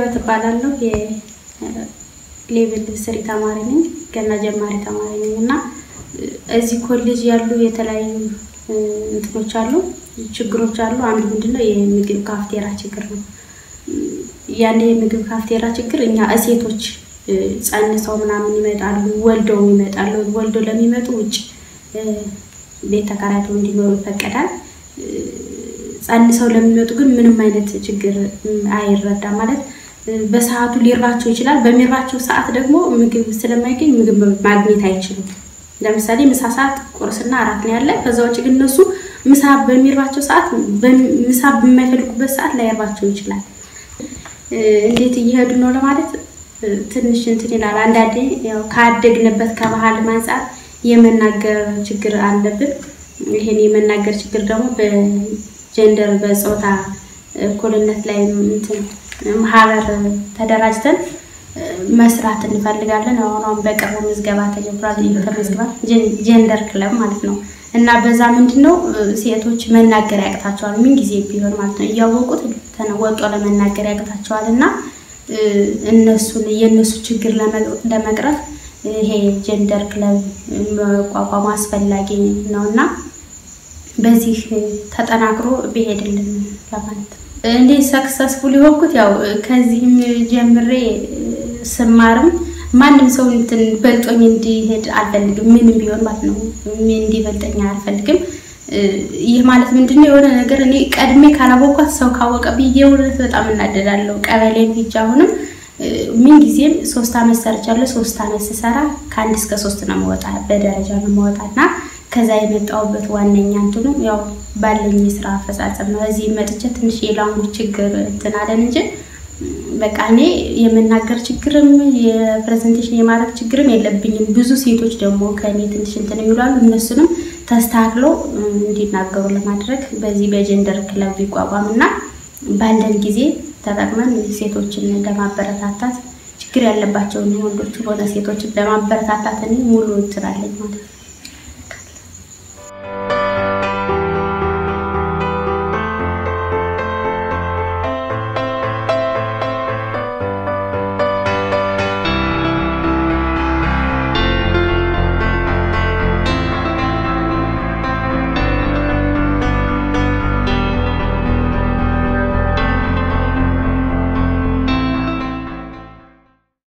መሰረት እባላለሁ። የሌቭል ስሪ ተማሪ ነኝ፣ ገና ጀማሪ ተማሪ ነኝ እና እዚህ ኮሌጅ ያሉ የተለያዩ እንትኖች አሉ፣ ችግሮች አሉ። አንዱ ምንድነው የምግብ ካፍቴራ ችግር ነው። ያን የምግብ ካፍቴራ ችግር እኛ እሴቶች ጸንሰው ምናምን ይመጣሉ፣ ወልደው ይመጣሉ። ወልደው ለሚመጡ ውጭ ቤት ተከራይተው እንዲኖሩ ይፈቀዳል። ጸንሰው ለሚመጡ ግን ምንም አይነት ችግር አይረዳም። ማለት በሰዓቱ ሊራቸው ይችላል። በሚራቸው ሰዓት ደግሞ ምግብ ስለማይገኝ ምግብ ማግኘት አይችሉም። ለምሳሌ ምሳ ሰዓት ቁርስና አራት ነው ያለ። ከዛ ውጭ ግን እነሱ ምሳ በሚርባቸው ሰዓት ምሳ በማይፈልጉበት ሰዓት ላይርባቸው ይችላል። እንዴት እየሄዱ ነው ለማለት ትንሽ እንትን ይላል። አንዳንዴ ያው ካደግንበት ከባህል አንጻር የመናገር ችግር አለብን። ይሄን የመናገር ችግር ደግሞ በጀንደር በፆታ እኩልነት ላይ እንትን ማህበር ተደራጅተን መስራት እንፈልጋለን። አሁን አሁን በቅርቡ ምዝገባ ተጀምሯል። ተመዝግቧል። ጀንደር ክለብ ማለት ነው እና በዛ ምንድን ነው ሴቶች መናገር ያቅታቸዋል። ምን ጊዜ ቢሆን ማለት ነው እያወቁት ተነወጦ ለመናገር ያቅታቸዋል እና እነሱን የእነሱ ችግር ለመቅረፍ ይሄ ጀንደር ክለብ መቋቋሙ አስፈላጊ ነው እና በዚህ ተጠናክሮ ቢሄድልን ለማለት ነው። እንዴት ሰክሰስፉል የሆንኩት ያው ከዚህም ጀምሬ ስማርም ማንም ሰው እንትን በልጦኝ እንዲሄድ አልፈልግም። ምንም ቢሆን ማለት ነው እንዲበልጠኝ አልፈልግም። ይህ ማለት ምንድነው? የሆነ ነገር እኔ ቀድሜ ካላወኳት ሰው ካወቀ ብዬ እውነት በጣም እናደዳለሁ። ቀበሌ ሂጅ አሁንም ምን ጊዜም ሶስት አመት ሰርቻለሁ። ሶስት አመት ስሰራ ከአንድ እስከ ሶስት ነው መወጣ በደረጃ ነው መወጣ እና ከዛ የመጣሁበት ዋነኛ እንትኑ ያው ባለኝ የስራ አፈጻጸም ነው። እዚህ መጥቼ ትንሽ የላንጉጅ ችግር እንትን አለን እንጂ በቃ እኔ የመናገር ችግርም የፕሬዘንቴሽን የማድረግ ችግርም የለብኝም። ብዙ ሴቶች ደግሞ ከእኔ ትንሽ እንትን የሚሏሉ እነሱንም ተስተካክለው እንዲናገሩ ለማድረግ በዚህ በጀንደር ክለብ ቢቋቋም እና ባለን ጊዜ ተጠቅመን ሴቶችን ለማበረታታት ችግር ያለባቸውን ወንዶች ሆነ ሴቶችን ለማበረታታት እኔ ሙሉ እንትን አለኝ ማለት ነው።